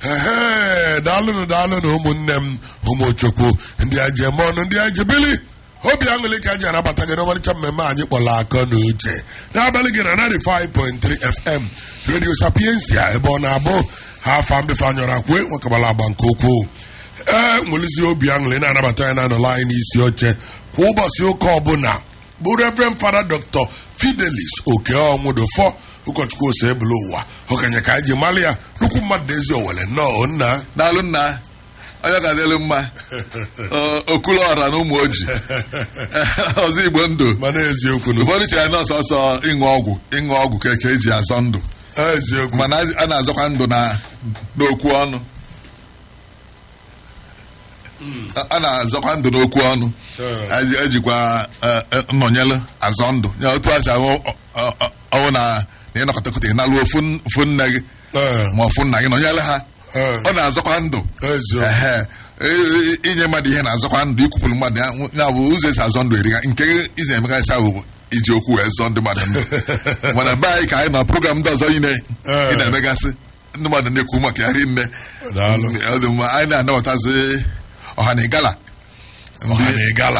ehe daalụnụ daalụnụ ụmụnne m ụmụchukwu ndị ajem ọnụ ndị ajebili obi aṅụrị ka anyị anabata gị n'ọmarịcha mmemme anyị kpọrọ akọ na uche n'abalị gị na 95.3 fm radio sapiensia ebe ọ na-abụ ha afa mbefe anyọrọ akwe nwekabala agba nke ukwuu ee nwelizi obi aṅụrị na-anabata anyị na-anọla anyị n'isi oche kwa ụbọchị ụka ọbụla bụ reverend fada dr fidelis okeọnwụdofọ ụkọchukwu ose ebule ụwa okenye ka anyị ji mara ya nnukwu mmadụ n'ezi owele nnọọ nna daalụ nna onye ga-adịrị mma okulu ọra na ụmụ oji ọzọ igbo ndụ mana eziokwu na ụfọdụ chere na ọsọsọ ịṅụ ọgwụ ịṅụ ọgwụ ka ka eji azọ ndụ eziokwu mana a na-azọkwa ndụ na n'okwu ọnụ a na-azọkwa ndụ n'okwu ọnụ Eji- ejikwa eh, eh, nnọnyelụ azọ ndụ ya otu a si ahụ ọ- ọ- ọ- ọwụ na na ịnọkọtakọta ịnalụ ofu n- ofu nne gị Ee, ma ofu nna gị nọnyere ha ee, ọ na-azọkwa ndụ eziokwu Ehe. E- e- inye mmadụ ihe na-azọkwa ndụ ikwupụrụ mmadụ ya ya bụ ụzọ esi azọ ndụ eriga nke izi emegasị bụ iji okwu wee zọọ ndị mmadụ ndụ mana be anyị ka anyị nọ program ndị ọzọ ị na- Ee. ị na-emegasị ndị mmadụ na-ekwu maka ya rinne Daalụ. Ọ dị mma. anyị na-anabatazi ọha na ịgala ọha na ịgala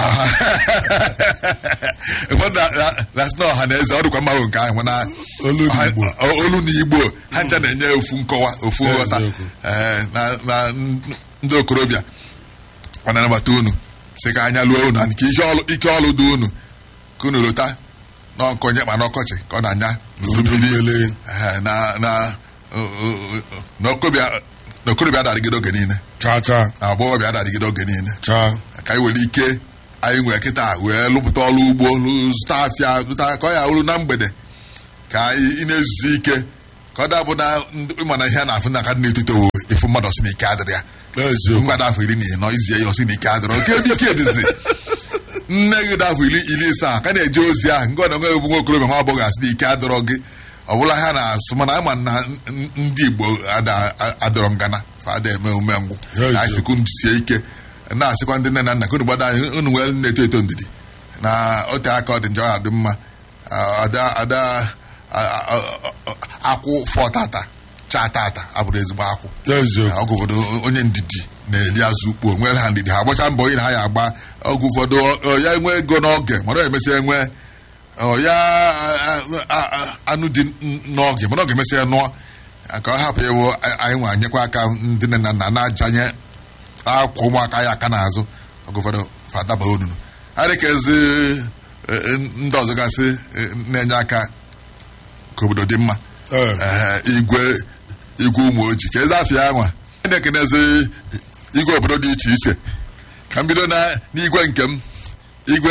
ụfọdụ na- na- na-asị na ọha na eze ọ dịkwa mma nke ahụ mana Olu na ọha- Igbo. o- olu na igbo ha ncha na-enye ofu nkọwa ofu nghọta Eziokwu. Ee, na na ndị okorobịa ọ na-anabata unu sị ka anya lụọ unu nke ihe ọlụ ike ọlụ dị unu ka unu lụta n'ọkọnye ma n'ọkọchị ka ọ na-anya n'udu mmiri mmiri. Ee, na na na okorobịa na okorobịa adadịgide oge niile cha cha na agbọghọbịa adadịgide oge niile cha ka anyị were ike anyị nwee kịta wee lụpụta ọrụ ugbo lụ- zụta afịa zụta ka ọ ya uru na mgbede ka anyị ị na-ezuzi ike ka ọ dabụ na ndị- ịma na ihe a na-afụ na aka dị na-etito wo efu mmadụ ọsị na ike adịrị ya eziokwu mmadụ afọ iri na ịnọ izie ya ọsị na ike adịrị oke ebe ike edizi nne gị dị afọ iri iri isaa ka na-eje ozi ahụ nke ọ na nwe bụ nwa okorobịa nwa agbọghọ asị na ike adịrọ gị ọ bụla ha na-asụ mana ama na n- ndị Igbo ada- adịrọ ngana fa ada eme umengwụ Ya na anyị sikwu sie ike na-asịkwa ndị nne na nna ka unu gbado anyị unu nwee na-eto eto ndidi na ote aka ọ dị njọ adị mma Ah, ada ada ah, ah, ah, akwụ fọ tata cha tata abụrụ ezigbo akwụ eziokwu ọgụ ụfọdụ onye ndidi na-eli azụ ukpo nwere ha ndidi ha agbacha mbọ ire ha ya agba ọgụ ụfọdụ ọ- ọ ya enwe ego n'oge mana ọ emesịa enwe ọ ya a- a- a- anụ dị n- n'oge mana ọ ga-emesịa nụọ ka ọ hapụ ịwụ a- anyị nwa nyekwa aka ndị nne na nna na-ajanye akwa ụmụaka ya aka n'azụ ọgụ ụfọdụ fadaba onunu adịkezi ndị ọzọ gasị eh, na-enye aka ka obodo dị mma Ee. Ee, igwe igwe ụmụ ojii ka eze afịa ya nwa a na-ekenezi igwe obodo dị iche iche ka m bido na n'igwe nke m igwe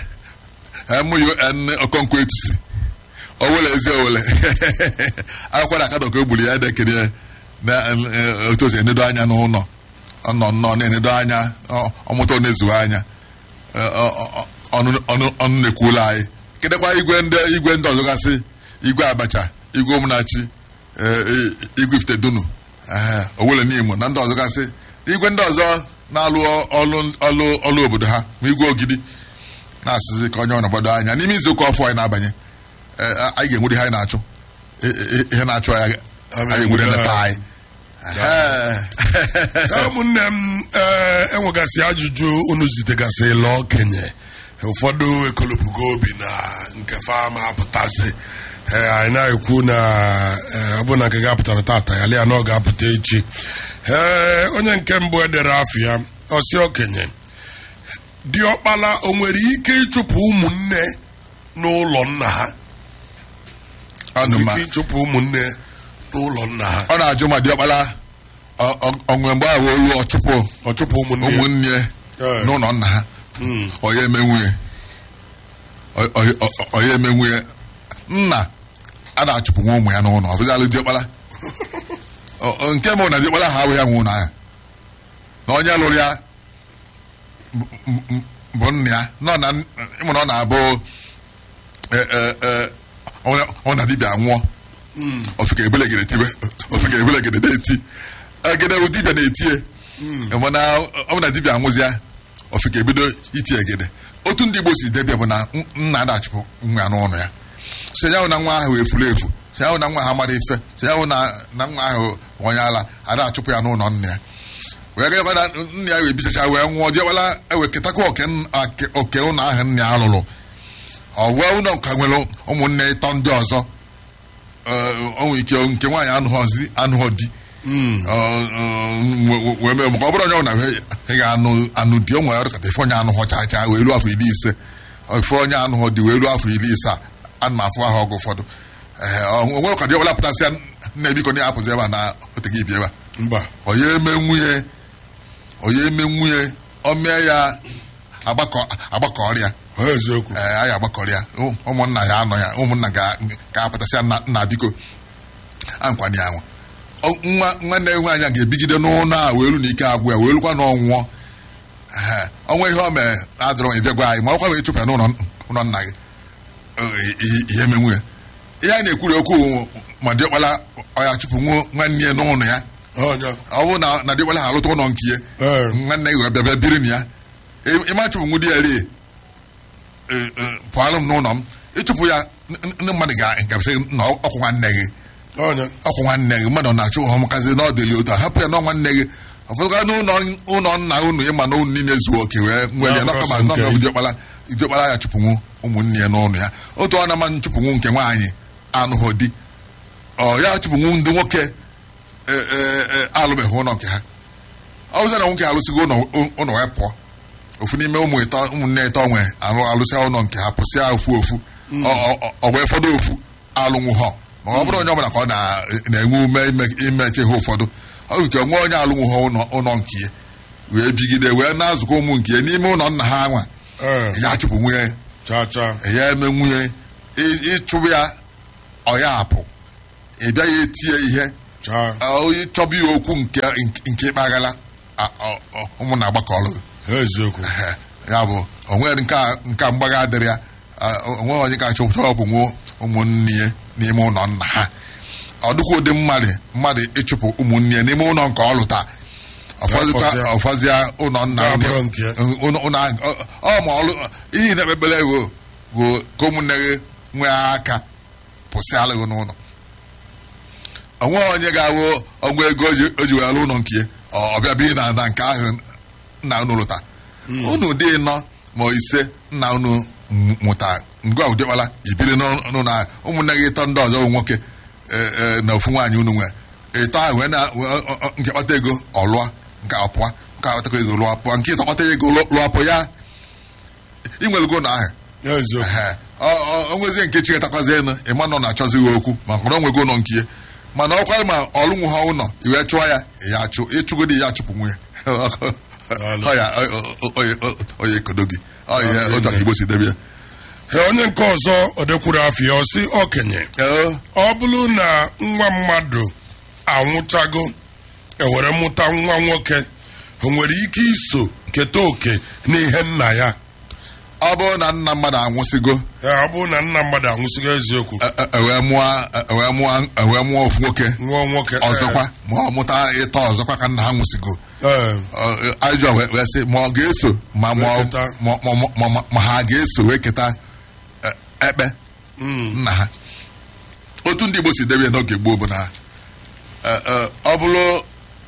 mun okonkwo etusi owele ezi owele akwụkwọ na akadọ ka o gburu ya na-ekene na eh, otu o si enedo anya n'ụlọ ọ nọ nnọọ na-enedo anya ọ- ọmụta ọ na-ezuwe anya Eh, ọ- ọ- ọnụ ọnụ- ọnụ na-ekwula anyị kedekwa igwe ndị igwe ndị ọzọ gasị igwe abacha igwe ụmụnachi eh, eh, igwe ifitedunu eh, owele n'imo na ndị ọzọ gasị igwe ndị ọzọ na-alụ ọlụ ọlụ ọlụ obodo ha ma igwe ogidi na-asịzi ka onye ọ na-agbado anya n'ime izu ụka ọfụ anyị na-abanye eh, anyị ga-enwere ihe anyị na-achụ Eh, eh, ihe na-achụ anyị anyị enwere nleta anyị Eh. Ya ụmụnne m ee enwegasị ajụjụ unu zitegasịla okenye ụfọdụ ekolopugo obi na nke fama apụtasị ee anyị na-ekwu na ee, ọ bụ na nke ga-apụtara tata ya lia na ọ ga-apụta echi ee onye nke mbụ edere afịa ọsị okenye diọkpala o nwere ike ịchụpụ ụmụnne n'ụlọ nna ha Ọnụ ma ike ịchụpụ ụmụnne n'ụlọ nna ha ọ na-ajụ ma diọkpala ọ- ọ- onwe mgbe ahụ olu ọchụpụ ọ chụpụ ụmụnne ya. ụmụnne Ee. n'ụlọ nna ha Mm. onye eme nwunye Ọ- ọ- ọ- onye eme nwunye nna a na-achụpụ nwa ụmụ ya n'ụlọ ọ bụzalụ diọkpala Ọ- ọ- nke mbụ na diọkpala ha abụghị ya nwe ụlọ ahụ na onye lụrụ ya bụ- bụ- bụ nna ya nọ na ịmụ na ọ na-abụ e- e- e, ọ- ọ na dibịa nwụọ ofike ebelegede tibe ofike ebelegede na-eti egede wụ dibịa na-etie mana ọ bụ na dibịa anwụzịa ofike ebido iti egede otu ndị Igbo si debịa bụ na nna na-achụpụ nwa ya n'ụlọ ya so ya hụ na nwa ahụ efuru efu so ya hụ na nwa ahụ amara ife so ya hụ na na nwa ahụ onye ala ada achụpụ ya n'ụlọ nna ya wee gakwa na nna ya wee bichacha wee nwụọ jekwala eweketakwa oke n- ake- oke ụlọ ahụ nna ya lụrụ ọ wee ụlọ nka nwere ụmụnne ịtọ ndị ọzọ Ee, o nwere ike nke nwaanyị anụghọzi- anụghọ di Ọ, ọ, wee mee maka ọ bụrụ onye ọbụla ị ga-anụ anụ di o nwere ọdụkata ife onye anụghọ chaa chaa wee ruo afọ iri ise ife onye anụghọ di wee ruo afọ iri ise a ana m afụ ahụ ọgụ ụfọdụ Ee, ọ nwere ụka dị ọbụla pụtasịa nna ebiko na ya apụzi ebe a na oteghị ibi ebe a mba onye eme nwunye onye eme nwunye o mee ya agbakọ agbakọ ọrịa ọ eziokwu ee anyị agbakọrịa Ụ- ụmụnna ya anọ ya ụmụnna ga- ga-apụtasịa nna nna biko ankwanye ya nwa Ọ- nwa nwanne ya nwaanyị a ga-ebigide n'ụlọ a wee ru na ike agwụ ya wee rukwa na ọnwụọ Ee, ọnwa ihe o mere adịrọ ị bịa gwa anyị ma ọkwa wee chụpụ ya n'ụlọ ụlọ nna gị Ee, ihe ihe eme nwunye ihe a na-ekwuri okwu ma dịọkpala ọya chụpụ nwa- nwanne ya n'ụlọ ya ọnya ọ bụrụ na na dịọkpala ha alụta ụlọ nke ya ee nwanne gị wee bịa bịa biri na ya Ị- ịma chụpụ nwụ di ya rie pụalụ m n'ụlọ m ịchụpụ ya n- ndị mmadụ ga-gasị na ọkwụ nwanne gị ọnya ọkwụ nwanne gị mmadụ na-achụ ọmụkazi n'ọdịli otu a hapụ ya na nwanne gị ọfọdụka n'ụlọ ụlọ nna unu ịma na unu niile zuo oke wee nwee ya Ya, n'ọka ma nke n'ọka gị. idiọkpala idiọkpala ya chụpụnwu ụmụnne ya n'ụlọ ya otu ọ na-ama nchụpụnwu nke nwaanyị anụghị di ọ ya chụpụnwu ndị nwoke e, e, e, alụbeghị ụlọ nke ha ọ bụzị na nwoke alụsịgo ụlọ ụlọ wee pụọ ofu n'ime ụmụ ịtọ ụmụnne ịtọ nwe alụ alụsịa ụlọ nke ha pụsịa ofu ofu Ọ- ọ- ọ- ọ wee fọdụ ofu alụnwụ ha ma ọ bụrụ onye ọbụla ka ọ na- na-enwe ume ime- imechi ha ụfọdụ ọ bụ nke onwe onye alụnwụ ha ụlọ ụlọ nke ya wee bigide wee na-azụkọ ụmụ nke ya n'ime ụlọ nna ha nwa ee ya chụpụ nwunye cha cha ya eme nwunye ị- ịchụbụ ya ọ ya apụ ị bịaghị etie ihe cha onye chọba ya okwu nke nke ịkpaghala a- ọ- ọ- ụmụnna agbakọlụ eziokwu Ehe, ya bụ onwe nke a- nke a mgbaga adịrị ya a- onwe onye ka achọpụta ọ bụ nwo ụmụnne ya n'ime ụlọ nna ha ọ dịkwa ụdị mmadụ mmadụ ịchụpụ ụmụnne ya n'ime ụlọ nke ọ lụta ọfọzịkwa Ya, ọfọzịa ụlọ nna Ya onye- bụrụ nke ya. ụlọ- ụlọ ahụ, ọ- ọ ma ọlụ ihe na-ekpekpere wo wo ka ụmụnne gị nwee aka pụsịala gị n'ụlọ onwe onye ga-awụ ọgwụ ego o ji- o ji wee alụ ụlọ nke ya ọ- ọbịa bi na na nke ahụ nna unu lụta unu dị nọ ma ise nna unu m- mụta ngwa ụdịkpala ibiri n'ụlọ ahụ ụmụnne gị ịtọ ndị ọzọ bụ nwoke e, e, na ofu nwaanyị unu nwere ịtọ ahụ wee na wee- ọ- ọ- nke kpata ego ọ lụọ nke ọ pụọ nke akpata ego lụọ pụọ nke ịtọ kpata ego lụọ lụọ pụọ ya inwelego na ahụ eziokwu Ehe. Ọ- ọ- o nwezie nke chịkọtakwazi enu ịma nọ na-achọzighị okwu maka na o nwego ụlọ nke ya mana ọkwa ma ọlụnwụ ha ụlọ iwe chụọ ya ya achụ ịchụgodi ya achụpụ nwunye ọ ya ọ- ọ- ọ- ọ- onye ekodo gị ọ ihe otu aka igbo si debe ya Ee, onye nke ọzọ ọ dekwuru afọ ya ọ sị okenye Ee, ọ bụrụ na nwa mmadụ anwụchago ewere mụta nwa nwoke o nwere ike iso keta oke n'ihe nna ya ọ bụrụ na nna mmadụ anwụsịgo Ee, ọ bụrụ na nna mmadụ anwụsịgo eziokwu e- e- ewee mụọ ewee mụọ ewee mụọ ofu nwoke nwa nwoke ọzọkwa ma ọ mụta ịtọ ọzọkwa ka nna ha nwụsịgo ee Ọ- ajọ wee wee sị ma ọ ga-eso ma ma ọ- Wee keta. ma- ma- ma- ma- ma ha ga-eso wee keta e, ekpe mm, nna ha otu ndị Igbo si debe ya n'oge gboo bụ na e, e, ọ bụrụ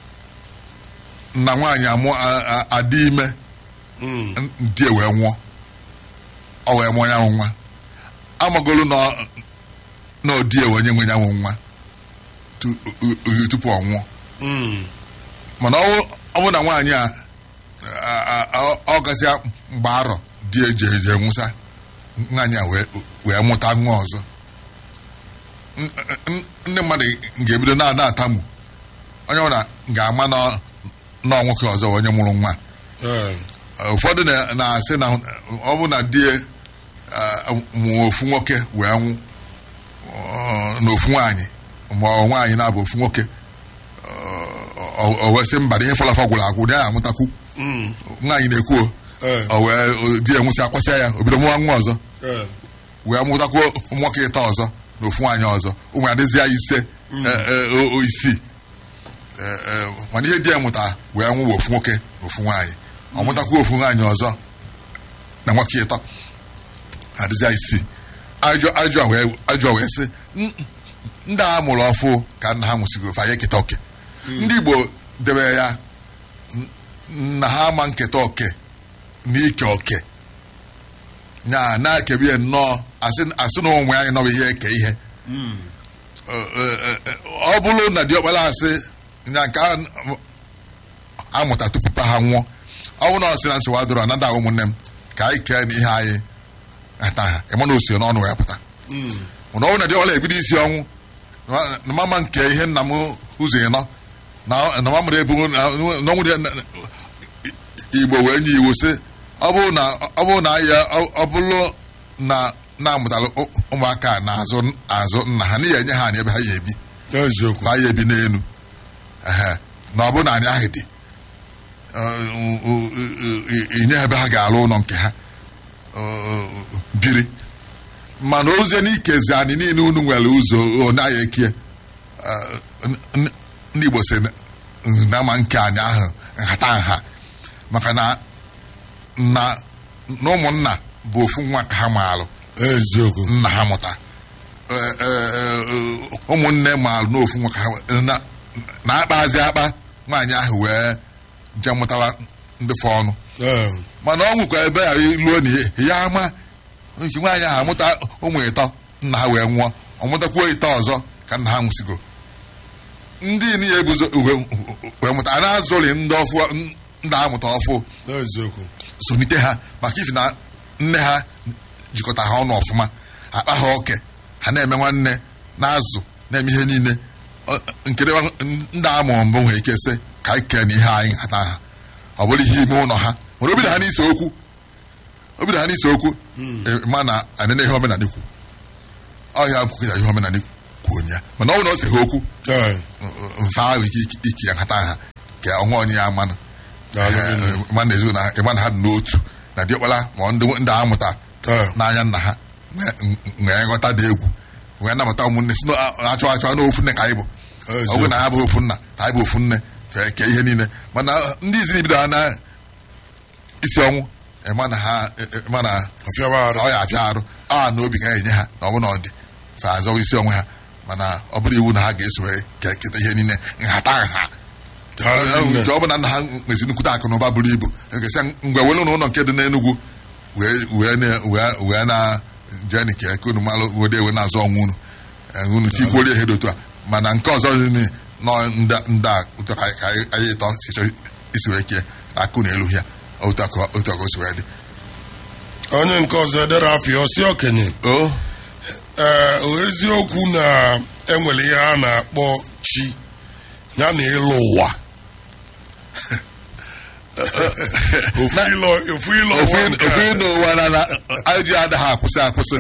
na nwaanyị amụ a- a- adị ime mm, di e wee nwụọ ọ wee mụọ ya nwụ nwa amagolu na ọ- na odi ewe onye nwe ya nwụ nwa tu- u- u- tupu ọ nwụọ mm, mana ọ wụ- ọ bụ na nwaanyị a a- a- a- ọ gasịa mgbe arọ di eji eje nwụsa nwaanyị a wee wee mụta nwa ọzọ N- n- ndị mmadụ ga-ebido na na-atamu onye ọbụla ga-ama na na nwoke ọzọ bụ onye mụrụ nwa ee ụfọdụ na- na-asị na ọ bụ na di mụọ ofu nwoke wee nwụ ọ, na ofu nwaanyị ma ọ nwaanyị na-abụ ofu nwoke ọ o wee sị mba na ihe fọlọfọ gwụrụ agwụ ya amụtakwu mm, nwaanyị na-ekwu o. ee o wee o- di ya nwụsị akwasịa ya obido mụwa nwa ọzọ ee wee mụtakwuo nwoke ịtọ ọzọ na ofu nwaanyị ọzọ ụmụ ya dịzịa ise e, e, o- o isii E, e, mana ihe di ya mụta wee nwụwa ofu nwoke na ofu nwaanyị ọ mụtakwuo ofu nwaanyị ọzọ na nwoke ịtọ adịzịa isii ajọ ajọ wee ajọ wee sị "N- ndị a mụrụ ọfụ ka nna ha nwụsịgo fa ya eketa oke ndị igbo debe ya n- na ha ama nketa oke na ike oke ya na-ekebi ya nnọọ asị asị na onwe anyị nọbụ ihe eke ihe Ọ- ọ- ọ- ọ bụrụ na diọkpara asị ya nke a amụta tupu pa ha nwụọ ọ bụrụ na ọ sị na nsogbu adịrọ na ndị ụmụnne m ka anyị kee na ihe anyị ata ha ịma na osie n'ọnụ wee pụta mana ọ bụrụ na diọkpara ebido isi ọnwụ na- na mama nke ihe nna m ụzọ ịnọ na na mamụrụ ebu na ọnwụ dị na- igbo wee nye iwu sị ọ bụrụ na ọ bụrụ na ya ọ bụrụ na na-amụtara ụ- ụmụaka a na-azụ azụ nna ha n'ihi enye ha anyị ebe ha ya ebi eziokwu fa ya ebi n'elu ehe na ọ bụrụ na anyị ahụ dị ọ, ụ- ụ- ụ- ụ- inye ha ebe ha ga-alụ ụlọ nke ha ọ, biri mana ozie n'ikezi anyị niile unu nwere ụzọ ọ naghị ekie Ọ, n- n- ndị Igbo si na ama nke anyị ahụ nhata nha maka na na na ụmụnna bụ ofu nwa ka ha maalụ eziokwu nna ha mụta Ee, ee, ee, ụmụnne maalụ n'ofu nwa ka ha na- na-akpazi akpa nwaanyị ahụ wee je mụtawa ndị fọ ọnụ Ee, mana ọ nwekwa ebe ya luo na ya ama nke nwaanyị ahụ amụta ụmụ ịtọ nna ha wee nwụọ ọ mụtakwuo ịtọ ọzọ ka nna ha nwụsịgo ndị niile eguzo wee- wee mụta a na-azụli ndị ọfụ ndị amụta ọfụ eziokwu sonite ha maka ifi na nne ha jikọta ha ọnụ ọfụma akpa ha oke ha na-eme nwanne na-azụ na-eme ihe niile Ọ- nkiri ndị amụrụ mbụ nwere ike sị ka anyị kee na ihe anyị hata ha ọ bụrụ ihe ime ụlọ ha mana obido ha n'ise okwu obido ha n'ise okwu eh, ma na anene ihe omenala kwu ọhịa nkwukịta ihe omenala kwuo ya mana ọ bụrụ na o si ha okwu Ee, mfe ahụ ike iki ya nhata ha ka ọnwa onye ya manụ daalụ gị. ịma na ezu na ịma na ha dị n'otu na diọkpara ma ndị ndị amụta Ee, n'anya nna ha nwee- nwee nghọta dị egwu wee nabata ụmụnne si achụ achụ na ofu nne ka anyị bụ ọ bụrụ na ya bụ ofu nna na anyị bụ ofu nne fee kee ihe niile mana ndị izi bido ha na isi ọnwụ ịma na ha ịma na ọfịawa arụ ọ ya afịa arụ a na obi ga-enye ha na ọ bụ na ọ dị fe azọwa isi onwe ha mana ọ bụrụ iwu na ha ga-eso wee ke- keta ihe niile nhata nha daalụ gị nne. nke ọ bụ na nna ha nwezi nnukwute akụ na ụba buru ibu nkesị ngwa welu n'ụlọ nke dị n'Enugwu wee wee na- wee wee na jeni ka eke unu malụ wede ewe na-azụ ọnwụ unu Eh, unu tikwuolie ihe dị otu a mana nke ọzọ dị ni- nọ ndị ndị a otu ka ka anyị anyị ịtọ si chọ isi wee kee na akụ na elu ya otu aka otu aka o si wee dị onye nke ọzọ edere afọ osi okenye o ee o eziokwu na enwere ihe a na-akpọ chi ya na ịlụ ụwa ofu ịlọ ofu ịlọ ụwa nke ofu a. n'ụwa na na anyị ji adaghị akwụsị akwụsị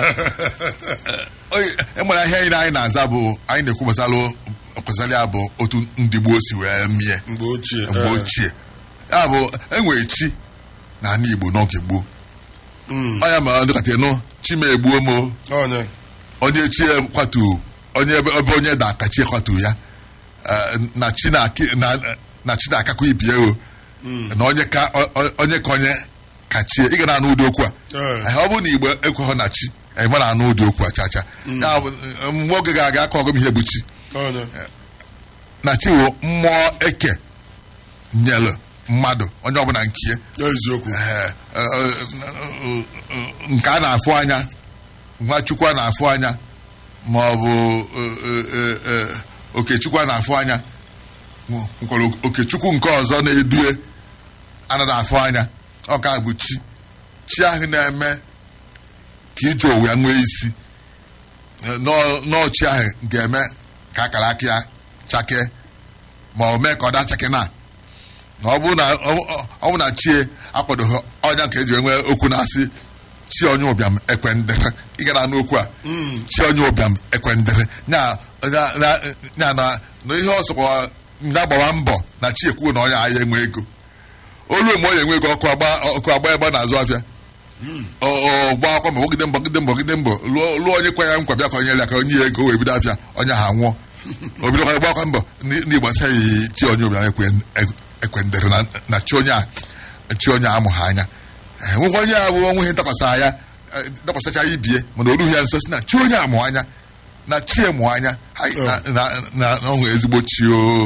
Oye, e nwere ihe anyị na- anyị na-aza bụ anyị na-ekwu gbasara gbasara ya bụ otu ndị gboo si wee mie mgbe ochie mgbe ee. ochie ya bụ enwere chi na ala Igbo n'oge gboo Mm, ọ ya ma ndị kata nụ chi ma egbuo m o. onye onye chi kwatu onye ebe ebe onye da aka chi kwatu ya Eh, na chi na-aki- na- na chi na-akakwa ibie o na onye ka o- o- onye ka onye kachie ị ga na-anụ ụdị okwu a Ee. Eh, ọ bụrụ na igbo ekweghị na chi anyị ma na-anụ ụdị okwu a chacha ya bụ eh, mgbe oge ga-aga aka ọgụ m ihe bụ chi onye na chi wụ mmụọ eke nyelụ mmadụ onye ọbụla nkie eziokwu Eh, eh, eh, eh, nke a na-afụ anya nwachukwu a na-afụ anya ma ọ bụ eh, eh, eh, okechukwu a na-afụ anya nwekwara okechukwu nke ọzọ na-edue anaghị afụ anya ọ ka bụ chi chi ahụ na-eme ka ije owu ya nwee isi Eh, nọọ- nọọ chi ahụ ga-eme ka akara aka ya chakee ma ọ mee ka ọ dachake na na ọ bụrụ na ọ- ọ bụ na chie akwadoghị ọnya ka eji nwee okwu na-asị chi onye ụbịam ekwendere ị gara n'okwu a chi onye ụbịam ekwendere nya nya- nya- nya na na ihe ọsọkwa ya gbawa mbọ na chi ekwuo na onye ahịa enwe ego olu mgbe onye enwe ego ọkụ agba ọkụ agba ebe a na-azụ afịa ọ gba akwa ma gbagide mbọ gide mbọ gide mbọ lụọ lụọ onye kwa ya nkwa bịa ka onye ya ka onye ya ego wee bido afịa onye ha nwụọ o bidokwa gba akwa mbọ ndị Igbo saghị chi onye ụbịam ekwe- ekwendere na- na chi onye a chi onye a amụghị anya Eh, nwekwa onye a bụ onwe ihe ntakwasa ya eh, dakwasịcha ya ibie mana o rughị ya nso si na chi onye amụ anya na chi emụ anya Hai, na- na- na na ọ nwere ezigbo chi o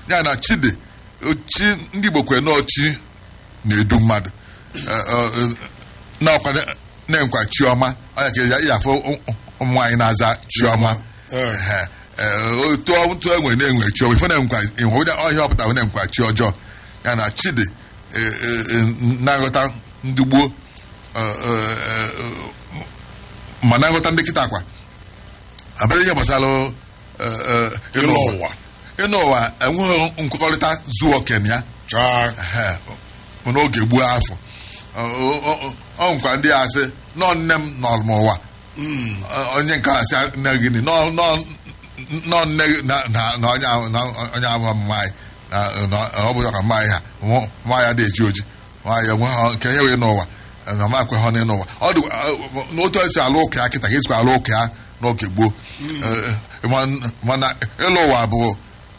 ya na chi dị chi ndị igbo kwere na chi na-edu mmadụ Eh, eh, eh, na-ọkwa na-enkwa chiọma ọnya ka ya afọ ụmụ nwaanyị na-aza chiọma Eh. Ehe. Eh, otu otu enwe na-enwe chiọma ife na-enkwa enwe onye ọhịa ọpụta na-enkwa chi ọjọọ ya na chi dị eh, eh, eh, na-aghọta ndị gboo eh, eh, eh, ma na-aghọta ndị kịta kwa abịa ihe gbasara eh, eh, ịlụ ụwa ịnụ ụwa enweghị nkwekọrịta zuo okenye ya chaa Ehe, n'oge gbuo afọ Ọ- ọ- ọ- ọ nkwa ndị a sị nọ nne m nọ n'ụwa Ọ- onye nke a sị nne gịnị nọ nọ- nọ nne gị na na- na onye ahụ- na onye ahụ mmaanyị na- na- ọ bụ ka mmaanyị ha nwa- nwaanyị adị eji oji nwaanyị enweghị nke ihe wee n'ụwa na ma ekweghị n'ịnụ ụwa ọ dị ọ- n'otu esi alụ ụka ya kịta ka esikwa alụ ụka ya n'oge gboo Eh, eh, ma- mana ịlụ ụwa bụ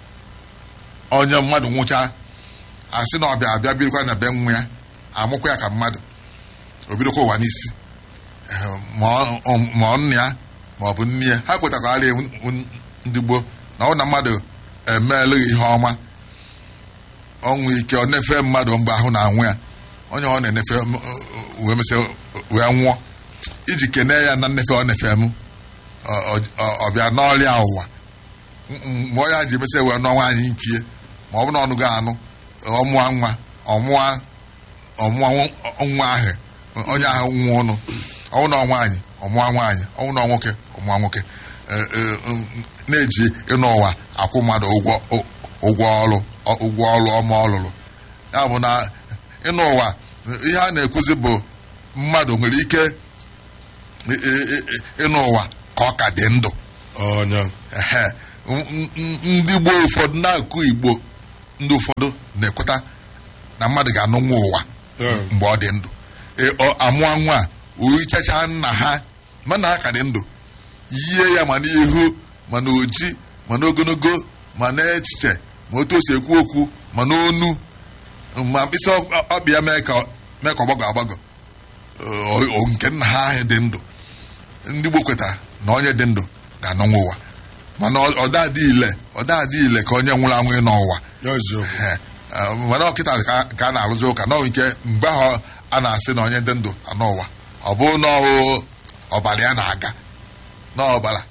onye mmadụ nwụchaa asị na ọbịa abịa birikwa na be nwa ya amụkwa ya ka mmadụ o bidokwa ụwa n'isi Eh, ma ọ- ma ọ nna ya ma ọ bụ nne ya ha kwetakwara ndị gboo na ọ na mmadụ emeelụghị ihe ọma ọnwụ ike ọ na-efe mmadụ mgbe ahụ na-anwụ ya onye ọ na-enefe m, wee mesịa wee nwụọ iji kenee ya na nnefe ọ nefe m ọ- ọ- ọ bịa n'ọrịa ụwa mgbe ọ ya ji emesịa wee nụọ nwaanyị nkie ma ọ bụ na ọnụgo anụ ọmụa nwa ọmụa ọmụa nwa ahụ onye ahụ nwa ụnụ ọnwụ na nwaanyị ọmụa nwaanyị ọnwụ na nwoke ọmụa nwoke Eh, eh, um, na-eji ịnụ ụwa akwụ mmadụ ụgwọ ụgwọ ọrụ ụgwọ ọrụ ọma ọ lụrụ ya bụ na ịnụ ụwa ihe a na-ekwuzi bụ mmadụ nwere ike ị- ị- ị- ịnụ ụwa ka ọ ka dị ndụ ọnya Ehe. M- m- ndị gboo ụfọdụ na-akụ igbo ndị ụfọdụ na-ekweta na mmadụ ga-anụ nwa ụwa Yeah. mgbe ọ dị ndụ E- ọ- amụọ nwa a ohichacha nna ha mana ha ka dị ndụ yie ya ma n'ihu ma n'oji ma n'ogologo ma n'echiche ma otu o si ekwu okwu ma n'onu ma mkpịsị ọ- ọbịa mee ka mee ka ọgbagọ agbagọ O- o- nke nna ha ahụ dị ndụ ndị Igbo kweta na onye dị ndụ ga-anọnwa ụwa mana ọ- ọ dadị ile ọ dadị ile ka onye nwụrụ anwụ n'ụwa ya eziokwu Ee, eh, mana ọkịta ka ka a na-arụzi ụka nọ nke mgbe ahụ a na-asị na onye dị ndụ anọ ụwa ọ bụrụ na ọhụ ọbara ya na-aga n'ọbara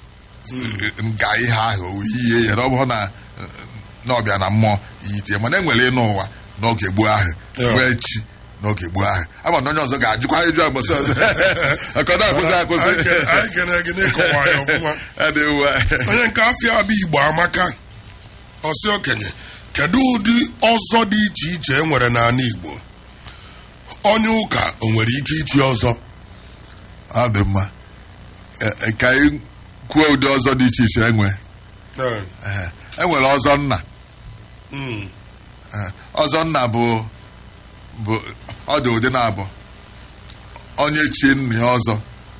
nga ihe ahụ o yie ya na ọ bụrụ na na ọbịa na mmụọ yitie mana e nwere ịnụ ụwa n'oge gboo ahụ Yeah. nwee chi n'oge gboo ahụ ama na onye ọzọ ga-ajụkwa ajụjụ agbasa ọzọ aka ọ na-akwụsị akwụsị Anyị ke- anyị kene gị n'ịkọwa ya ọfụma Adị uwe. onye nke afịa abịa igbo amaka ọsị okenye kedu ụdị ọzọ dị iche iche e nwere n'ala igbo onye ụka o nwere ike ichi ọzọ ọ dị mma E- e, ka anyị kwuo ụdị ọzọ dị iche iche enwe Ehe. e nwere ọzọ nna Mm. Ee, ọzọ nna bụ bụ ọ dị ụdị na-abụ onye chie nna ya ọzọ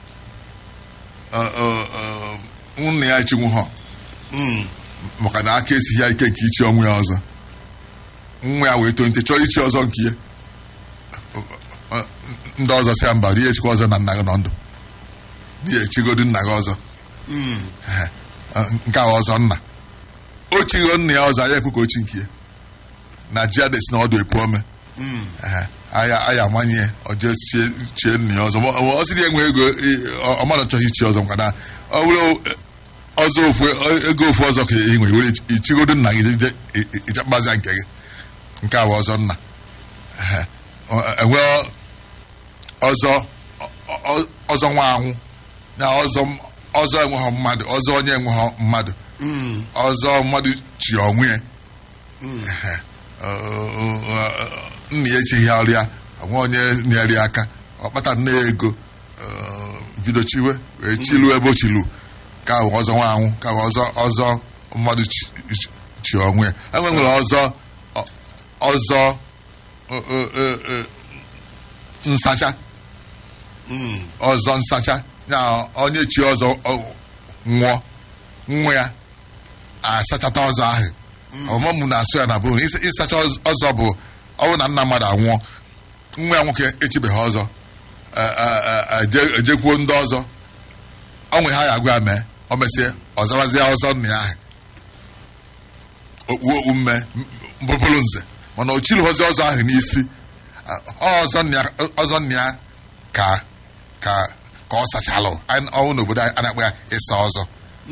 Ọ- ọ- ọ, nna ya chinwu ha Mm. maka na aka esighị ya ike nke ichi ọnwụ ya ọzọ nwa ya wee tonite chọọ ichi ọzọ nke ya Ọ- ọ, ndị ọzọ si ya mba rie echikwa ọzọ na nna gị nọ ndụ n'ihi echigodu nna gị ọzọ Mm. Ehe. Ọ, nke a ọzọ nna o chigo nna ya ọzọ anya ekwu ka o chi nke ya na ji adesi na ọdụ epu ome Mm. Ehe. aya aya amanye ya ọ jee chie chie nna ya ọzọ Ma ọ ọ sịrị enwe ego ị- ọ- ọ mmadụ chọghị ichi ọzọ maka na ọ bụrụ ọzọ ofu ego ofu ọzọ ka ị nwere were ichigodo nna gị je ịchakpazia nke gị nke a bụ ọzọ nna Ehe. Ọ- enwe ọzọ ọ- ọ- ọzọ nwa anwụ na ọzọ ọzọ enweghọ mmadụ ọzọ onye enweghọ mmadụ Mm. ọzọ mmadụ chi onwe ya Ehe. Ọ- ọ- ọ- nna ya echighị ọrụ ya onwe onye nyere ya aka ọkpata nne ya ego ọ, bido chiwe wee chilu ebe o chilu ka bụ ọzọ nwa anwụ ka bụ ọzọ ọzọ mmadụ chi- chi- chi onwe ya enwe nwere ọzọ ọ- ọzọ ọ- ọ- ọ- ọ, nsacha Mm. ọzọ nsacha ya onye chi ọzọ ọ- nwụọ nwa ya asachata ọzọ ahụ ọmụmụ na-asụ ya na bụ na ịsa- ịsacha ọz- ọzọ bụ ọwụ na nna mmadụ anwụọ nwa ya nwoke echibeghị ọzọ e- e- e- eje- ejekwuo ndị ọzọ onwe ha ya agwa ya mee o mesie ọzawazie ọzọ nna ya ahụ okpu okpu mme bụrụ nze mana o chirighọzi ọzọ ahụ n'isi ọzọ nna ya- ọzọ nna ya ka ka ka ọ sachalụ Anyị- ọnwụ n'obodo anyị a na-akpọ ya ịsa ọzọ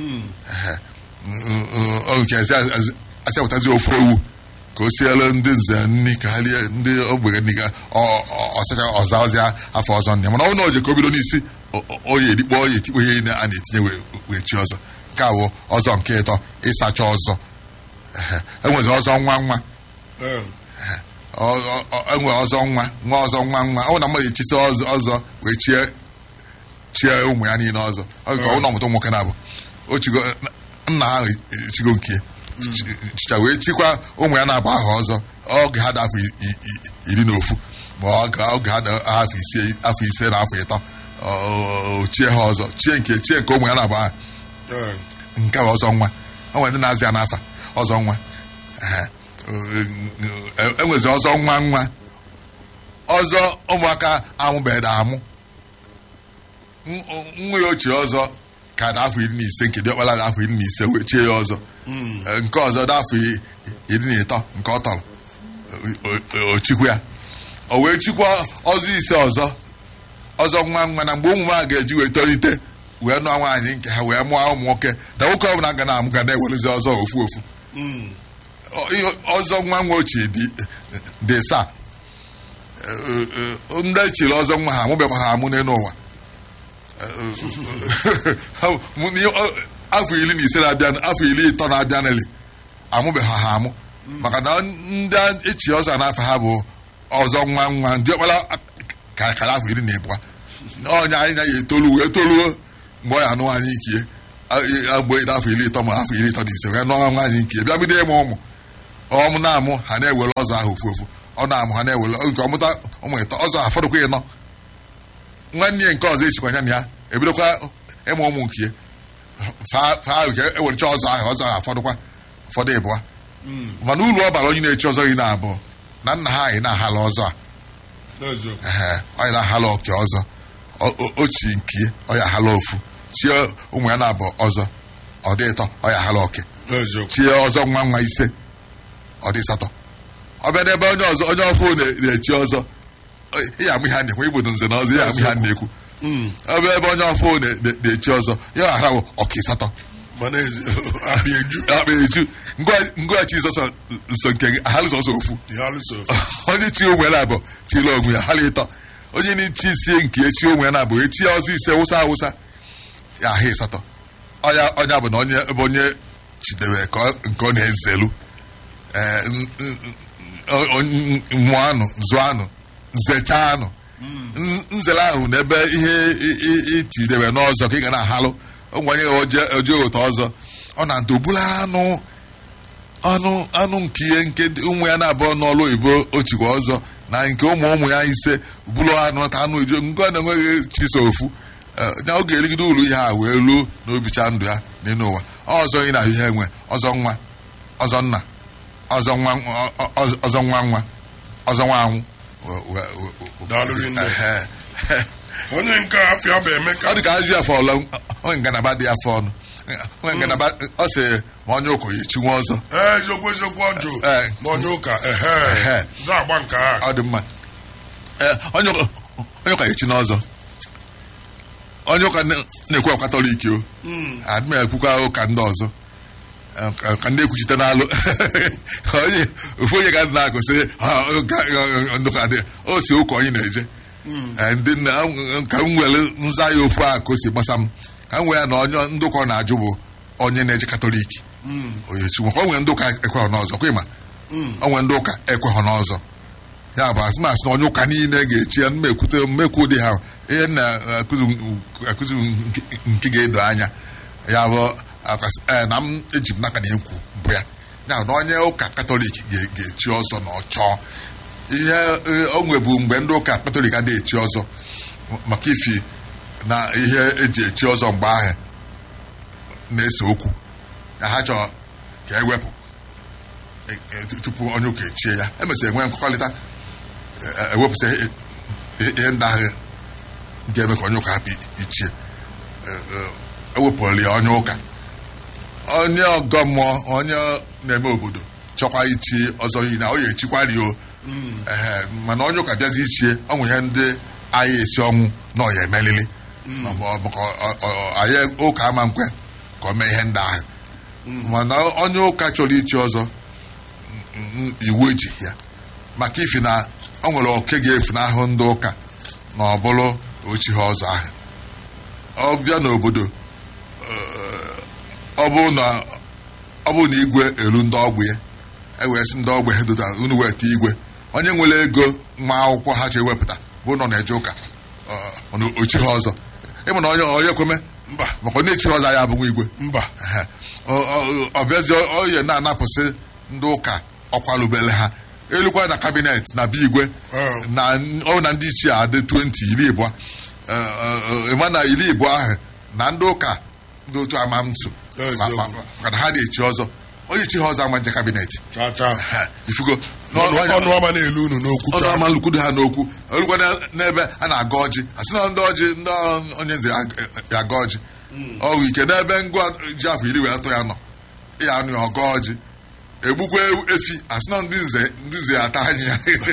nke asị apụtazi ofu ewu ka o sielu ndị nze nni ka ha lie ndị ogbenye nni ka ọ- ọ- ọsacha ọza ọzịa afọ ọzọ nne mana ọ na oje ka o bido n'isi o- o- oyi edikpo oyi etikpo ihe niile a na-etinye wee- wee chi ọzọ nke a bụ ọzọ nke ịtọ ịsacha ọzọ Ehe. enwezi ọzọ nwa nwa Eh, Ọ- ọ- ọ- enwe ọzọ nwa nwa ọzọ nwa nwa ọ na mmadụ echite ọzọ ọzọ wee chie chie ụmụ ya niile ọzọ ọ bụ ka ọ na-amụta ụmụ nwoke na-abụ o chigo nna ha chigo nke chicha wee chikwa ụmụ ya na-abụ aha ọzọ oge ha dị afọ i- i- i- iri na ofu ma oge oge ha dị afọ ise afọ ise na afọ ịtọ ọ- ọ- ọ- chie ha ọzọ chie nke chie nke ụmụ ya na-abụ aha eh, nke bụ ọzọ nwa o nwere ndị na-azị ya n'afa ọzọ nwa Ehe. E- enwezi ọzọ nwa nwa ọzọ ụmụaka amụbeghị amụ N- nwa ya ochie ọzọ ka dị afọ iri na ise nke diọkpala dị afọ iri na ise wee chie ya ọzọ E, nke ọzọ dị afọ i- iri na ịtọ nke ọ tọrọ O- o- o chikwa ya o wee chikwa ọzọ ise ọzọ ọzọ nwa nwa na mgbe ụmụ m a ga-eji wee tolite wee nụọ nwaanyị nke ha wee mụọ ụmụ nwoke na nwoke ọbụla ga na-amụ ga na-ewerezi ọzọ ofu ofu mm, Ọ- ihe ọzọ nwa nwa ochie dị dị saa ndị echiri ọzọ nwa ha amụbekwa ha amụ n'elu ụwa Ha- mụ- n'ihe- ọ- afọ iri na ise na-abịa afọ iri ịtọ na-abịanịlị amụbeghị ha amụ maka na ndị echi ọzọ n'afọ ha bụ ọzọ nwa nwa ndị ọkpara ka kara afọ iri na ịbụa onye anyị na ya etolu wee toluo mgbe ọ ya anụ nwaanyị ikie mgbe dị afọ iri ịtọ ma afọ iri ịtọ na ise wee nụọ nwaanyị ikie bịa bido ịmụ ụmụ ọmụ na-amụ ha na-ewere ọzọ ahụ ofu ofu ọ na-amụ ha na-ewere nke ọmụta ụmụ ịtọ ọzọ ha fọdụkwa ịnọ nwanne ya nke ọzọ echikwa ya na ya ebidokwa ịmụ ụmụ nke ya fa nke ewerecha ọzọ ahụ ọzọ ahụ afọdụkwa ụfọdụ ịbụa mana uru ọ bara onye na-echi ọzọ iri na abụọ na nna ha anyị na-ahala ọzọ a n'eziokwu. ehe onye na-ahala oke ọzọ O- o- ochi nke ọ ya ahala ofu chie ụmụ ya na-abụ ọzọ ọ dị ịtọ ọ ya ahala oke n'eziokwu. chie ọzọ nwa nwa ise ọ dị asatọ ọ bịa n'ebe onye ọzọ onye ọfụ na- na-echi ọzọ ihe amụ ihe a na-ekwu igbodo nze na ọzọ ihe amụ ihe a na-ekwu Mm, ọ bịa ebe onye ọfụ na- na- na-echi ọzọ ya ghara bụ ọka ịsatọ mana ezi- abịa eju akpa eju ngwachi sọsọ nso nke gị ahalụ sọsọ ofu ihe alụso onye chi onwe na abụ tiri onwe ya hala ịtọ onye na-echi isie nke echi onwe na abụ echi ọzọ ise wụsa awụsa ya ahụ ịsatọ ọnya ọnya bụ na onye ebe onye chidebe ka ọ- nke ọ na-ezelu ee, n- n- n- n- mụọ anụ zụọ anụ nzecha anụ N- nzele ahụ na ebe ihe i- i- itidebe n'ọzọ ka ị ga na-ahalụ onwe onye oje oje ụtọ ọzọ ọ na ntobulu anụ anụ anụ nke ihe nke dị- ụmụ ya na-abụọ n'ọlụ oyibo ochikwa ọzọ na nke ụmụ ụmụ ya ise bụrụ anụ ta anụ eju nke ọ na-enweghị chiso ofu Eh, na ọ ga-erigide uru ihe a wee ruo n'obicha ndụ ya n'elu ụwa ọzọ ị na-ahụ ihe enwe ọzọ nwa ọzọ nna ọzọ nwa ọ- ọ- ọ- ọzọ nwa nwa ọzọ nwa anwụ We- we- we- we- Daalụ rinne. Ehe. onye nke afịa bụ emeka ọ dị ka ajụ afọ ọlọ onye ngalaba dị afọ ọnụ onye ngalaba ọ sị ma onye ụkọ ya echinwe ọzọ ee eziokwu eziokwu ọjụ Eh. ma onye ụka ehe Ehe. za agba nke a ọ dị mma Ee, onye ụka onye ụka echi n'ọzọ onye ụka na- na-ekwu ọka katọlik o Mm, adị m ekwukwa ụka ndị ọzọ Ee, ka- ka ndị ekwuchite n'alụ onye ofu onye ga na-agụsị ndị ụka dị o si ụka onye na-eje Ee, ndị nna ka m were nza ya ofu a ka o si gbasa m ka m wee ya na onye ndị ụka ọ na-ajụ bụ onye na-eje katọlik mm, onyechi maka o nwere ndị ụka ekweghọ n'ọzọ kwa ịma mm. o nwere ndị ụka ekweghọ n'ọzọ ya bụ asịmasị na onye ụka niile ga-echi ya mmekwute mmekwu ụdị ha ihe m na-akụzi akụzi nke- nke ga-edo anya ya bụ akwasị- ee, na m eji m n'aka na ekwu bụ ya ya bụ na onye ụka katọlik ga- ga-echi ọzọ na ọ chọọ ihe ee, o nwebu mgbe ndị ụka katọlik adịghị echi ọzọ maka ifi na ihe eji echi ọzọ mgbe ahụ na-ese okwu na ha chọrọ ka ewepụ e- e- tupu onye ụka echie ya emesịrị enwe nkwekọrịta e- e- ewepụsị ihe- ihe ihe ndị ahụ ga-eme ka onye ụka hapụ ichie E- e- ewepụrụ ya onye ụka onye ọgọ mmụọ onye na-eme obodo chọkwa ichi ọzọ niile ọ ya echikwari o Ehe, mana onye ụka bịazi ichie ọnwụ ihe ndị anyị esi ọnwụ na ọ ya emelili Ọ bụ- ọ bụ ka ọ- ọ- ọ- anyị ụka ama nkwe ka o mee ihe ndị ahụ mana onye ụka chọrọ ichi ọzọ n- iwu ejighị ya maka ifi na o nwere oke ga-efunahụ ndị ụka na ọ bụrụ ochi ha ọzọ ahụ ọ bịa n'obodo eh, ọ bụrụ na ọ bụrụ na igwe eru ndị ọgbụ ya ewee sị ndị ọgbụ ha dota unu weta igwe onye nwere ego nwa akwụkwọ ha chọ ewepụta bụ na ọ na-eje ụka ọ- ọ na ochi ha ọzọ ịmụ na onye onye kweme mba maka onye echi ha ọzọ ya abụghị igwe mba Ehe. Ọ- ọ- ọ bịazi oye na-anapụsị ndị ụka ọkwalubele ha elukwa na kabinet na be igwe Oh. na ọ na ndị ichie adị 20 iri ịbụọ ịma na iri ịbụọ ahụ na ndị ụka ndị otu ama nso Eziokwu. Ma- ma- maka na ha na-echi ọzọ onye chi ha ọzọ ama nje kabinet cha cha Ehe. ifugo ọnụ ọnụ ọma na-elu unu n'okwu ọnụ cha ama lukwudo ha n'okwu olukwa na- n'ebe a na-aga ọjị asị na ndị ọjị ndị onye nze ya ya aga ọjị ọwụ ike n'ebe ngwa ji afọ iri wee atọ ya nọ ya anụ ya ọga ọjị egbukwa efi asị na ndị nze ndị nze ya ata anya ya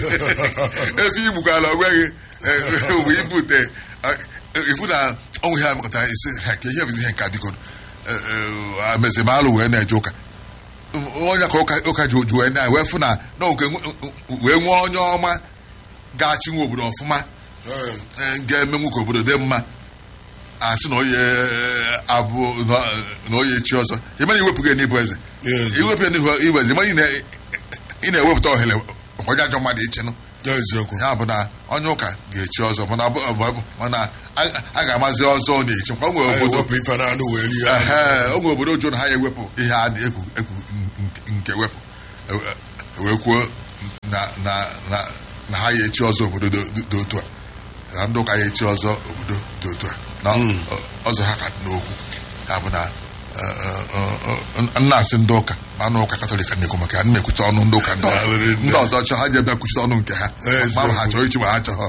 efi igbukwala onweghị wee ibute ifu na ọnwụ ihe amekọta isi ha ka ihe bụzi ihe nka biko mezimalụ wee na-eje ụka onye ka ụka ụka ji oju wee na wee fụ na na nke wee nwee onye ọma ga-achị nwe obodo ọfụma Eh, eh, ga-emenwu ka obodo dị mma asị na oye abụ na oye chi ọzọ ị mara iwepụ gị n'ịbụ eze Yes. iwepụ ya n'ihu ịbụ eze mana ị na- ị na-ewepụta ohere maka onye ajọ mmadụ ichenụ eziokwu ya bụ na onye ụka ga-echi ọzọ mana ọ bụ- ọ bụ- mana a- a ga-amazi ọzọ ọ na-echi maka o nwere anyị obodo wepụ ife na anụ wee rie anụ. Ehe, o nwere obodo oju na ha ya ewepụ ihe a na-ekwu ekwu nke- nke wepụ E- e- wee kwuo na na na na ha ya echi ọzọ obodo dị dị otu a na ndị ụka ya echi ọzọ obodo dị otu a na ọ- ọzọ ha ka dị n'okwu ya bụ na eh, eh, eh, nna asị ndị ụka ma anụ ụka katọlik na-ekwu maka ya ana m ekwuchi ọnụ ndị ụka ndị ọzọ Daalụ, ndị ọzọ chọọ ha ji ebe kwuchite ọnụ nke ha ma ma ha chọọ ichi ma ha chọọ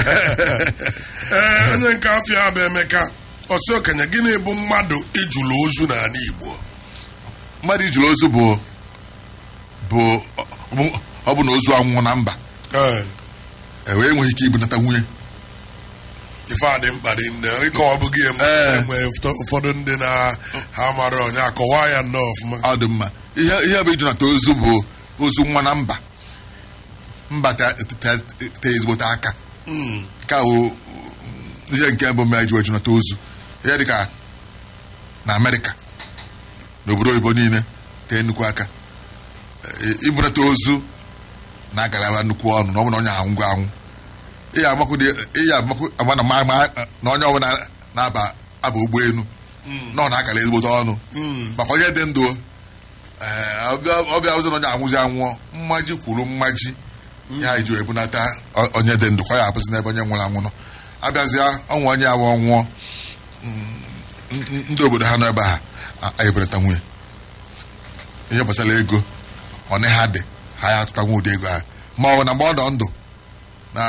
ee onye nke afịa bụ emeka ọsị okenye gịnị bụ mmadụ ijulu ozu n'ala igbo mmadụ ijiri ozu bụ bụ ọ- ọ bụ na ozu anwụọ na mba Ee, e wee enweghị ike ibunata nwunye ife a dị mkpa dị nne ịkọwa bụghị ya Ee. enwe ụfọdụ ndị na ha mara onye akọwa ya nnọọ ọfụma ọ dị mma ihe ihe bụ ijunata ozu bụ ozu nwa na mba mba te te- te ezigbote aka Mm, ka o ihe nke mbụ mere ji wee junata ozu ihe dịka na amerịka na obodo oyibo niile tee nnukwu aka E- ibunata ozu na-agalaba nnukwu ọnụ na ọ bụ na onye anwụgo anwụ ihe amakwu dị- ihe amakwu ama na ma- ma- na onye ọbụla na-aba aba ụgbọelu na ọ na-agala ezigbote ọnụ mm, maka onye dị ndụ ee, ọbịa ọbịa ụzọ na onye anwụzi anwụọ mmaji kwuru mmaji ya ji ebunata o- onye dị ndụ ka ọ ya abụzi n'ebe onye nwụrụ anwụ nọ abịazịa ọnwụ onye awụ ọnwụọ mm, n- ndị obodo ha nọ ebe a a- ebunata nwunye ihe gbasara ego ọnị ha dị ha ya atụta nwa ụdị ego ahụ ma ọ bụ na mgbe ọ nọ ndụ na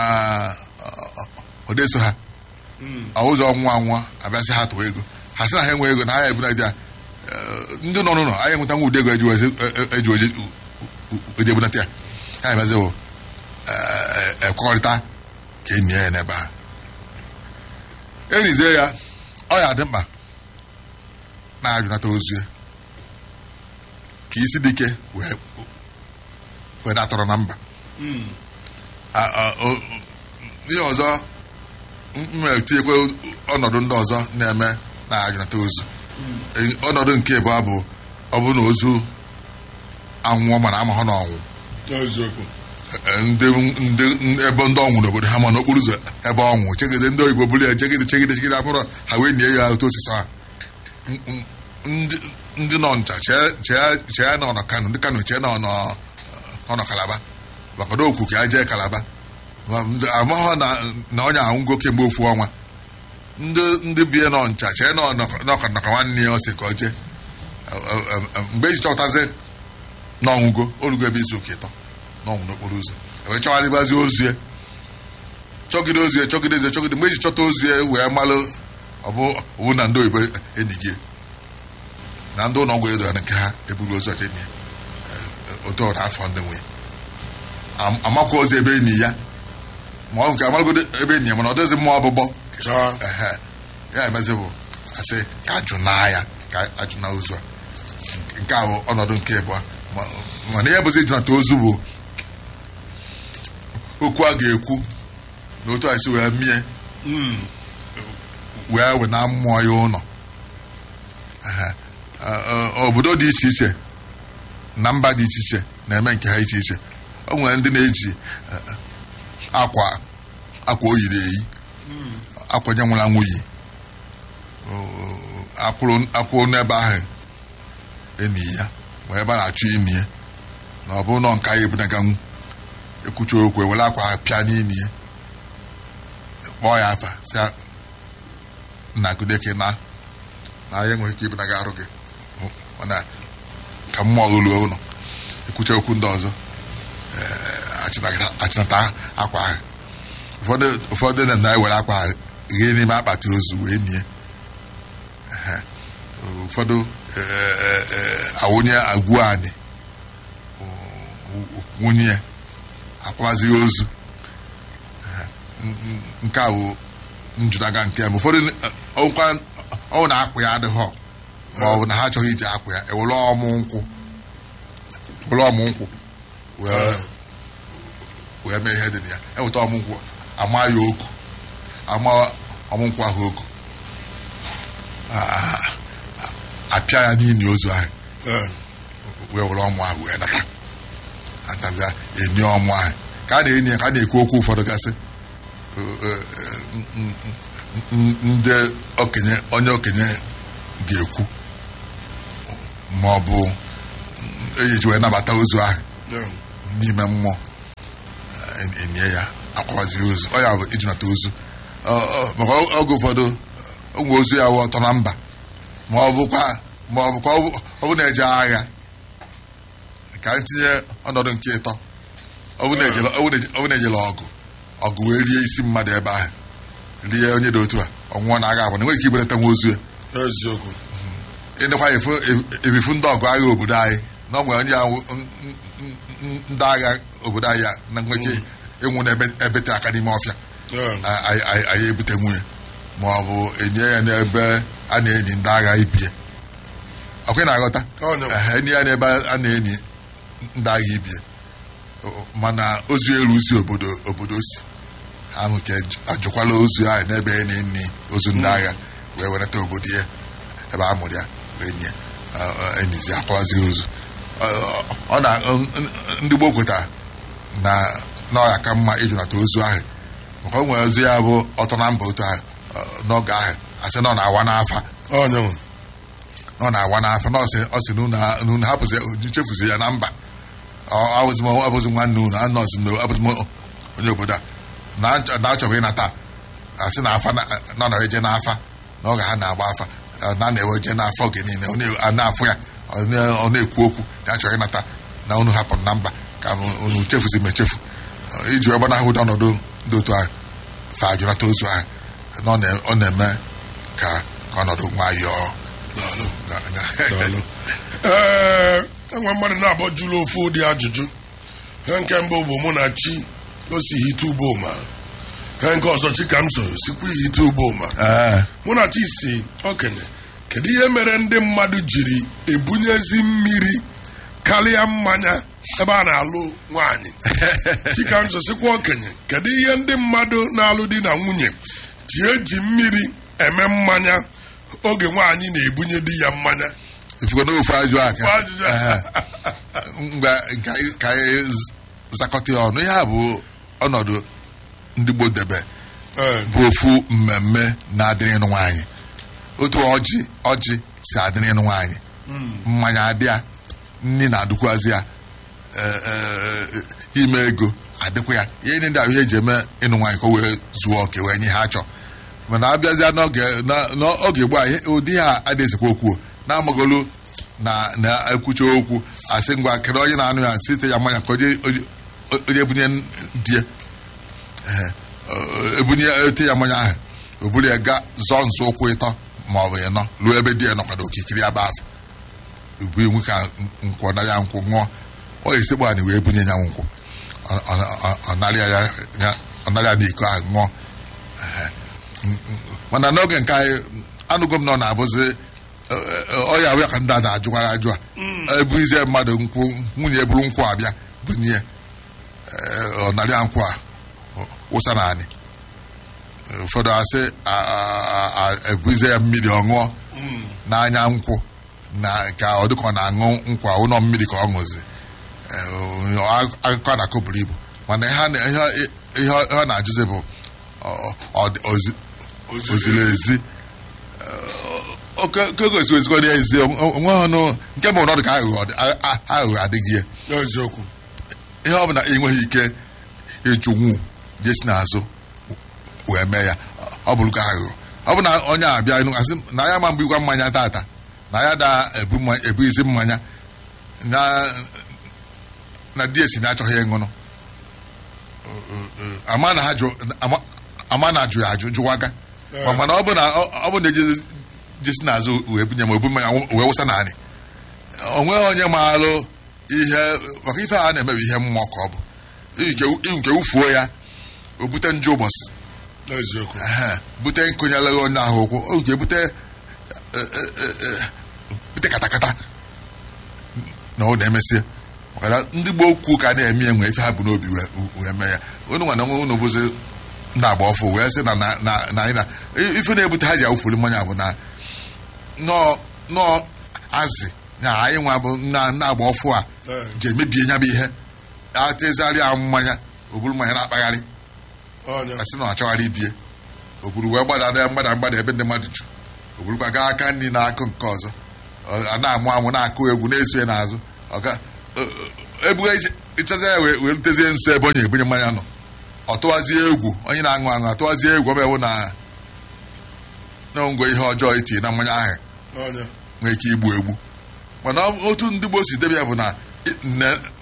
ọ deso ha ụzọ ọnwụ anwụọ abịasị ha tụwa ego ha sị na ha enwe ego na ha ya ebunata ya Eh, ndị nọ n'ụlọ anyị enweta nwa ụdị ego eji wezi- e- e- eji oje- u- u- oje ebunata ya ha emezi bụ ekwekọrịta ka e nie ya n'ebe a erizie ya ọ ya dị mkpa na-ajụnata ozu ya ka isi dike wee wee datọrọ na mba mm. A- a- o- ihe ọzọ m etinyekwa ọnọdụ ndị ọzọ na-eme na-ajụnata ozu E- ọnọdụ nke ịbụọ bụ ọ bụrụ na ozu anwụọ mana amahụ na ọnwụ eziokwu E- ndị ndị ebe ndị ọnwụ n'obodo ha ma n'okporo ụzọ ebe ọnwụ chegide ndị oyibo bụrụ ya chegide chegide chegide abụrụ ha wee nie ya otu osisi ha M- m- ndị ndị nọ ncha chee chee chee na ọnọ kano ndị kano chee na ọnọ ọnọ kalaba maka na okwu ka ya jee kalaba Ma ndị- amaghọ na na onye anwụgo kemgbe ofu ọnwa ndị ndị bie nọ ncha chee na ọnọka nwanne ya ose ka ọ jee E- e- e- mgbe eji chọtazi na ọnwụgo orugo ebe izu ụka ịtọ n'ọnwụ n'okporo ụzọ wee chọgharịbazi ozu ya chọgide ozu ya chọgide ozu ya chọgide mgbe eji chọta ozu ya wee malụ ọ bụ ọ bụ na ndị oyibo enyi gị na ndị ụlọ ọgwụ edora nke ha eburu ozu ọcha enyi ya otu ọ na-afọ ndị nwunye Am- amakwa ozi ebe enyi ya ma ọ nke amaragodo ebe enyi ya mana ọ dịghịzi mmụọ ọbụbọ chọọ ehe ya emezi bụ asị ka ajụ na ya ka ajụ na ozu a nke a bụ ọnọdụ nke ịbụọ Ma- mana ihe bụzi ịjụnata ozu bụ okwu a ga-ekwu na otu a si wee mie wee wee na mmụọ ya ụlọ Ehe. Ọ- ọ- obodo dị iche iche na mba dị iche iche na-eme nke ha iche iche o nwere ndị na-eji eh, akwa akwa o yiri eyi akwa nye nwụrụ anwụ yi akwụrụ akwụrụ n'ebe ahụ enyi ya ma ebe a na-achụ ini ya na ọ bụrụ na nka ya ebunaga ekwuchi okwu ewere akwa ha pịa n'ini ya kpọọ ya afa si ya, nna gudeke na na ya enweghị ike ibunaga arụ gị mana ka mmụọ gị ruo ụlọ ekwucha okwu ndị ọzọ eh, achịnata- achịnata akwa ahụ ụfọdụ ụfọdụ na na-ewere akwa ahụ ghee n'ime akpati ozu wee nie Ehe. ụfọdụ eh, eh, eh, awụnye agwụ anyị nwunye ya akwazighị ozu Ehe. N- n- nke a bụ njụnaga nke mbụ ụfọdụ eh, ọkwa ọ na akwa ya adịghọ ma ọ bụ na ha achọghị iji akwa ya ewere ọmụ nkwụ were ọmụ nkwụ wee wee mee ihe dị na ya eweta ọmụ nkwụ ama ya oku ama ọmụ nkwụ ahụ oku Ah, apịa ya n'ili ozu ahụ Eh, wee were ọmụ ahụ wee nata atazia enye ọmụ ahụ ka a na-enye ya ka a na-ekwu okwu ụfọdụ gasị eh, eh, n- n- n- ndị okenye onye okenye ga-ekwu ma ọ bụ eji wee nabata ozu ahụ eh, n'ime mmụọ eh, enye ya akwazi ozu ọ ya bụ ijinata ozu Ọ- ọ- maka oge ụfọdụ ụmụ ozu ya wụ ọtọ na mba ma ọ bụkwa ma ọ bụkwa ọ bụ na-eje agha ka m tinye ọnọdụ nke ịtọ ọ bụ na-ejele ọ bụ na- ọ bụ na-ejele ọgụ ọgụ wee rie isi mmadụ ebe ahụ rie onye dị otu a ọnwụọ na agha abụ na enweghị ike ibelata nwa ozu ya eziokwu ịdịkwa efu ebifu ndị ọgụ agha obodo anyị na ọ nwere onye ahụ n- n- n- ndị agha obodo anyị a na nweke ịnwụ na ebe- ebete aka n'ime ọfịa Eh, a- anyị anyị- anyị ebute nwunye ma ọ bụ enye ya n'ebe a na-enyi ndị agha ibie ọkwa ị na-aghọta Ọ nọ. Ehe, enye ya n'ebe a na-enyi ndị agha ibie O- mana ozu elu si obodo obodo si ha ahụ ka ej- ajụkwala ozu ahụ n'ebe a na-enyi ozu ndị agha wee wenata obodo ya ebe a mụrụ ya wee nye Ọ- ọ- enyizi akwazi ozu Ọ- ọ- ọ na n- ndị gboo kwetara na na ọ ya ka mma ịjụnata ozu ahụ maka o nwere ozu ya bụ ọtọ na mba otu ahụ ọ, n'oge ahụ asị na ọ na-awa n'afa onyenwe na ọ na-awa n'afa na ọ sị ọ sị na unu ha- na unu hapụzi chefuzi ya na mba Ọ- abụzi m abụzi nwanne unu anọzi m abụzi m onye obodo a na achọ- na achọbụ ịnata asị na afa na na ọ na-eje n'afa na oge ha na-agba afa ọ na na-eweje n'afọ oge niile ọ na- a na-afụ ya ọ na- ọ na-ekwu okwu na achọrọ ịnata na unu hapụrụ na mba ka unu chefuzi m echefu Ọ, iji wee gbanahụ ụdị ọnọdụ dị otu ahụ fa ajụnata ozu ahụ na ọ na- ọ na-eme ka ka ọnọdụ nwayọọ daalụ na- na- daalụ ee enwe mmadụ na-abọ jụrụ ofu ụdị ajụjụ ihe nke mbụ bụ mụ na chi o si hite ugbo ma ihe nke ọzọ chi ka m so sikwa ihite ugbo ma Ee. mụ na chi si okenye kedu ihe mere ndị mmadụ jiri ebunyezi mmiri karịa mmanya ebe a na-alụ nwaanyị chikamso sikwa okenye kedu ihe ndị mmadụ na-alụ di na nwunye ji eji mmiri eme mmanya oge nwaanyị na-ebunye di ya mmanya ifugo n'ofu ajụ aka Ofu ajụjụ. Ehe. mgbe ka anyị- ka anyị z- zakọta ya ọnụ ihe a bụ ọnọdụ ndị gboo debe Ee, bụ ofu mmemme na-adịrị ịnụ nwaanyị otu ọjị ọjị si adịrị ịnụ nwaanyị mmanya adịa nri na-adịkwazị ya ee, ee, ime ego adịkwa ya ihe ndị ndị ahụ ihe eji eme ịnụ nwaanyị ka o wee zuo oke wee nye ha chọọ mana abịazịa n'oge na- n'oge gboo a ihe- ụdị ha adịghịzikwa okwu na-amagolu na na-ekwucha okwu asị ngwa kedu onye na-anụ ya site ya mmanya ka onye onye- onye bunye di ya Ehe. Ọ- ebunye ete ya mmanya ahụ o buru ya ga zọọ nzọ ụkwụ ịtọ ma ọ bụ ịnọ ruo ebe di ya nọkwado okikiri ya bụ afọ ubu iwu ka nkwọ na ya nkwụ ṅụọ ọ esekpu anyị wee bunye ya nkwụ Ọ- ọ- ọ- ọ narịa ya ya- ọ narịa n'iko ahụ ṅụọ Ehe. M- m- mana n'oge nke anyị anụgo m na ọ na-abụzi ọya abịa ka ndị a na-ajụkwara ajụ a ebu ize mmadụ nkwụ nwunye buru nkwụ abịa bunye ya Ee, ọ narịa nkwụ a wụsa na anyị ụfọdụ asị a- a- a- ebuize ya mmiri ọ ṅụọ n'anya nkwụ na ka ọ dịka ọ na-aṅụ nkwa ụlọ mmiri ka ọ ṅụzi Ee, ọ- akụkọ na-akọ buru ibu mana ihe a na- ihe- ihe ọ na-ajụzi bụ ọ- ọ dị- ozi- oziri ezi oke gosi ezigbo ya ezi onwe ọnụ nke bụ ọnọdụ ka aghụghọ dị- a- a- aghụghọ adịghị ya eziokwu ihe ọ bụla enweghị ike ịjụnwu jesi n'azụ wee mee ya ọ bụrụ ka aghụghọ ọ bụ na onye abịa ịnụ asị na ya ma mgbe igwa mmanya tata na ya da ebu mma- ebu isi mmanya na na di esi na achọghị ịṅụnụ ama na ha jụ ama- ama na ajụ ya ajụ jụwaga Ma- mana ọ bụ na ọ bụ na eje jesi n'azụ wee bunye ma ebu mmanya wee wụsa naanị o nweghị onye maalụ ihe maka ife a na-emebi ihe mmụọ ka ọ bụ Ike- nke ufuo ya o bute njọ ụbọchị eziokwu Ehe, bute nkụnyere onye ahụ ụkwụ o nke bute e- e- e- e- bute katakata na ọ na-emesie maka na ndị gboo kwu ka a na-eme ya nwee ife ha bụ n'obi wee- wee mee ya unu nwa na onwe unu bụzi ndị agba ọfụ wee sị na na na- na anyị na ife na-ebute ha ji awụfuri mmanya bụ na nọọ nọọ azị na anyị nwa bụ na ndị agba ọfụ a Ee. ji emebie nya bụ ihe atezarị ahụ mmanya o buru mmanya na-akpagharị ọnya asị na ọ chọghara ibie o buru wee gbada na mgbada mgbada ebe ndị mmadụ ju o burukwa gaa aka nri na-akụ nke ọzọ Ọ- a na-amụ amụ na-akụ egwu na-eso ya n'azụ ọga ebuga ịchaza ya wee wee rutezie nso ebe onye ebunye mmanya nọ ọ tụwazie egwu onye na-aṅụ aṅụ atụwazie egwu ọbịa wụ na na ngwe ihe ọjọọ itinye na mmanya ahụ ọnya nwee ike igbu egbu mana ọ- otu ndị gboo si debe ya bụ na i- ne-